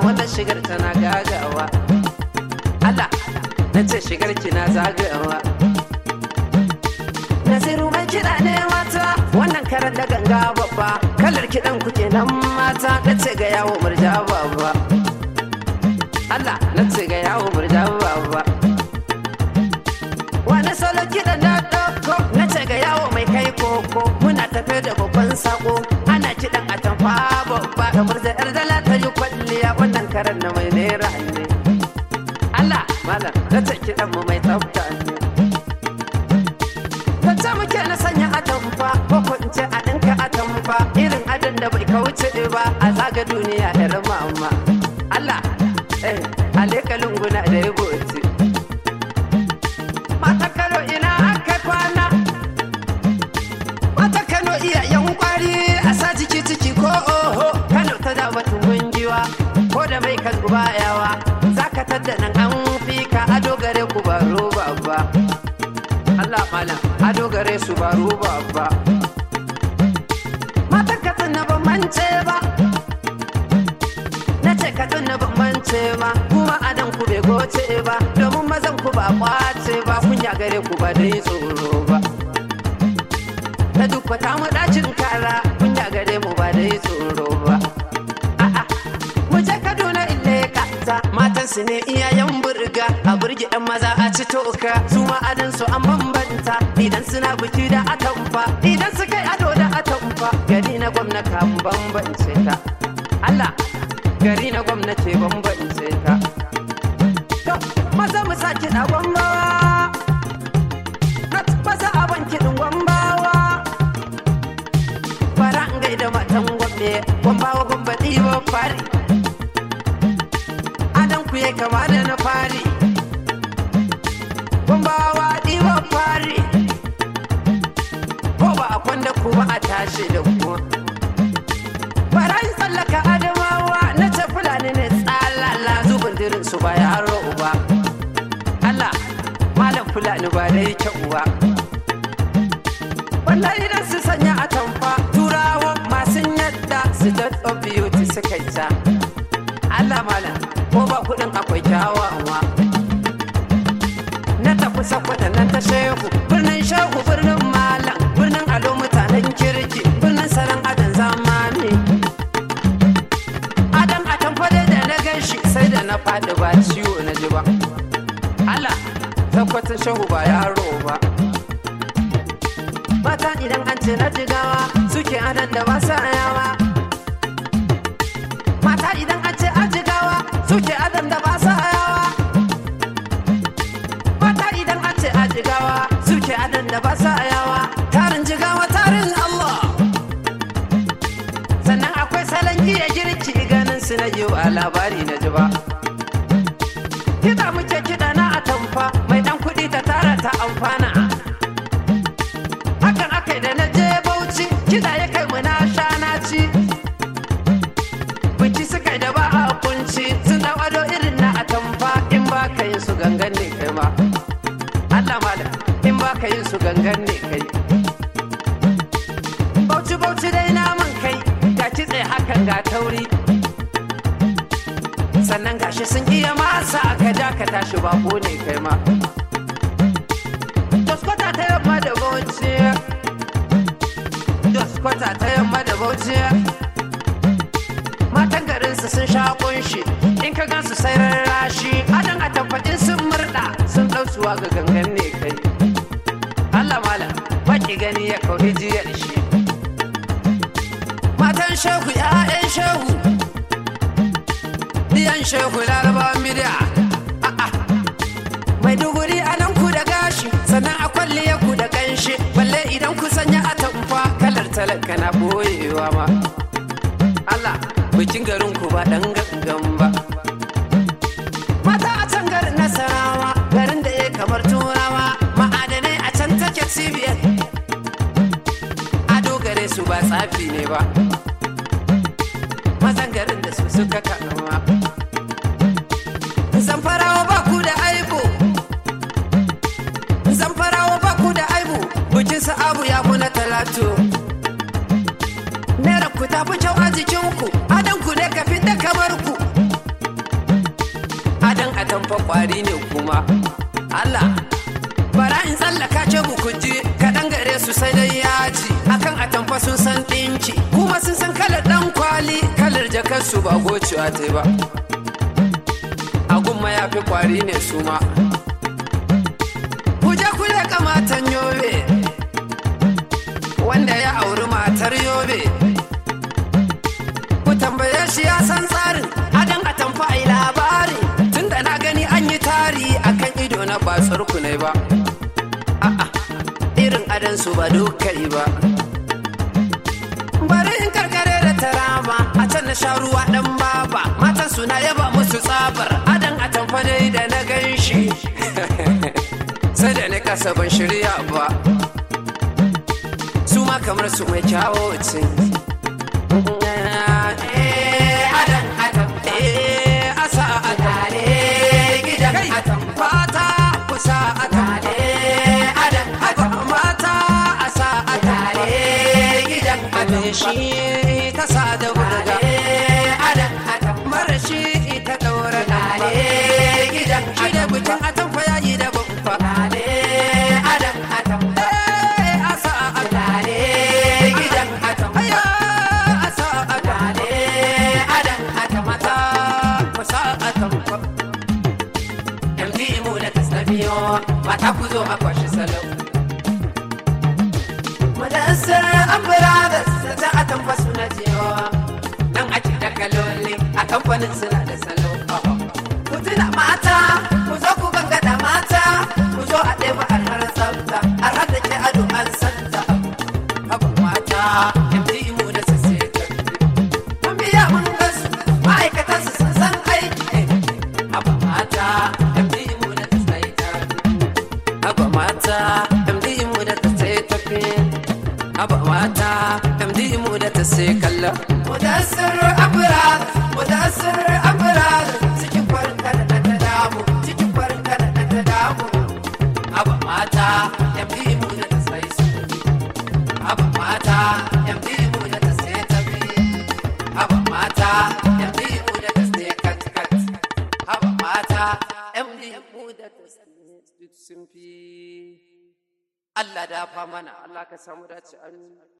wannan shigar tana gagawa Allah na ce shigar kina zagawa Nasiru mai kiɗa ne mata wannan karan da ganga babba kalar kiɗan ku kenan mata na ce ga yawo murja babba Allah na ce ga yawo murja babba wani salo kiɗan na ɗauko na ce ga yawo mai kai koko muna tafe da babban sako ana kiɗan a tamfa babba kamar da yar dala ta yi kwalliya wannan karan na mai naira ne Allah malam na ce kiɗan mu mai tsafta ne Kacce muke na sanya atamfa ko ko in ce a ɗinka atamfa irin adon da bai kauce ba a zaga duniya yar mama Allah eh aleka lunguna da ya goce Mata Kano ina aka kwana Mata Kano iyayen kwari a sa jiki ciki ko oho Kano ta da batun gungiwa ko da mai kan yawa zaka tadda nan an fi ka ado gare ku ba roba ba Allah malam ado gare su ba roba ba Mata ka na ban mance ba na ce ka na ban mance ba kuma adan ku bai goce ba domin mazan ku ba kwace ba kunya gare ku ba dai tsoro ba ta duk ta mu dacin kara kunya gare mu ba dai tsoro ba a'a mu je Kaduna ille kata matan su ne iyayen burga a burge yan maza a ci toka su ma adan su an bambanta idan suna biki da atamfa idan su kai ado da atamfa gari na gwamna kan bambance ta Allah gari na gwamnati bambance ta to maza mu sake da gwamnawa na maza a banki din gwambawa fara in gaida matan gwamne gwambawa gwamba ɗiba fari adan ku ya kama da na fari gwambawa ɗiba fari ko ba a kwanda ku ba a tashi da ku barayin tsallaka adamawa na ce fulani ne tsalala zubin dirin su ba yaro uba Allah malam fulani ba da yi uwa wallahi idan su sanya a tamfa turawa masu yadda su of beauty suka yi ta Allah malam ko ba kudin akwai kyawawa na tafi sakwata nan ta shehu birnin shehu birnin malam birnin alo mutanen kirki birnin salon adon zamani adam a tamfade da na gan shi sai da na faɗi ba ciwo na ji ba Allah sakwatin shehu ba yaro ba mata idan an ce na jigawa suke adon da ba sa yawa mata idan an ce an jigawa suke adon da ba sa yawa mata idan an ce a jigawa suke adon da ba sa yawa tarin jigawa tarin Allah sannan akwai salon iya girki ganin su na yi wa labari na ji ba kiɗa muke kiɗa na atamfa mai ɗan kuɗi ta tara ta amfana hakan aka da na je bauchi kiɗa ya kai mu na sha na ci biki suka da ba a kunci sun ɗau ado irin na atamfa in ba ka yin su gangan ne kai ma Allah malam in ba ka yin su gangan ne kai bauchi bauchi dai naman kai ga kitse hakan ga tauri sannan gashi sun iya masa ka ja ka tashi bako ne kai ma Doskota ta yamma da bauchi Doskota ta yamma da bauchi Matan garinsu sun sha kunshi in ka gansu sai rarrashi adan a tabbatin sun murda sun ɗausuwa ga gangan ne kai Allah malam baki gani ya kauri jiyar shi Matan shehu ya'yan shehu Diyan shehu larabawan bidiya Mai duguri a nan ku da gashi sannan a kwalliya ku da kanshi balle idan ku sanya a tamfa kalar talaka na boyewa ma Allah bikin garin ku ba dan gangan ba Mata a can garin Nasarawa garin da ya kamar turawa ma'adanai a can take cibiyar ado gare su ba tsafi ne ba mazan garin da su suka kanuwa zamfarawa ba ku da aibu zamfarawa ba ku da aibu bikin abu ya fi na talatu naira ku ta fi kyau a jikinku adan ku ne ka da kamar ku atamfa kwari ne kuma Allah bara in tsallaka ce bukuji kaɗan gare su sai dai yaji akan atamfa sun san ɗinki kuma sun san kalar ɗan kwali kalar jakar su ba gocewa ta ba agun ya fi kwari ne su ma kuje kuje kamatan yobe wanda ya auri matar yobe ku tambaye shi ya san tsarin adan a tamfa ai labari tunda na gani an yi tari akan ido na ba tsarku ne ba a'a irin adan su ba dukai ba bari in karkare da tarama a can na sha ruwa dan baba matan suna yaba musu tsabar adan a tamfa dai da na gan shi sai da ni kasa ban shirya ba su ma kamar su mai kyawo ce shi ta sa da burga mara shi ta daura lale gidan shi da bikin atamfa yayi da bamfa lale adam atam asa lale gidan atam aya asa lale adam atam mata kusa atam yanzu mu da tasnabiyo mata ku zo a kwashi salau Madassar Ambradas ta a tamfa suna cewa nan ake da kaloli a kamfanin suna da salo. Ku tuna mata, ku zo ku gangada mata, ku zo a ɗaya a har tsafta, a har da ke ado an santa. Haba mata, MD mu da su sai Mun biya mun gasu, ma'aikatan su sun san aiki. Haba mata, MD mu da ta sai Haba mata, MD mu da ta sai tafi. Haba mata, MD mu da ta sai kalla. Mudassir Abrar, Mudassir Abrar, cikin farin kada da ta damu, cikin farin kada da ta damu. Haba mata, MD mu da ta sai su. Haba mata, MD mu da ta sai tafi. Haba mata, MD mu da ta sai kat kat. Haba mata, MD mu da ta sai sun fi. Allah da fa mana Allah ka samu dace amin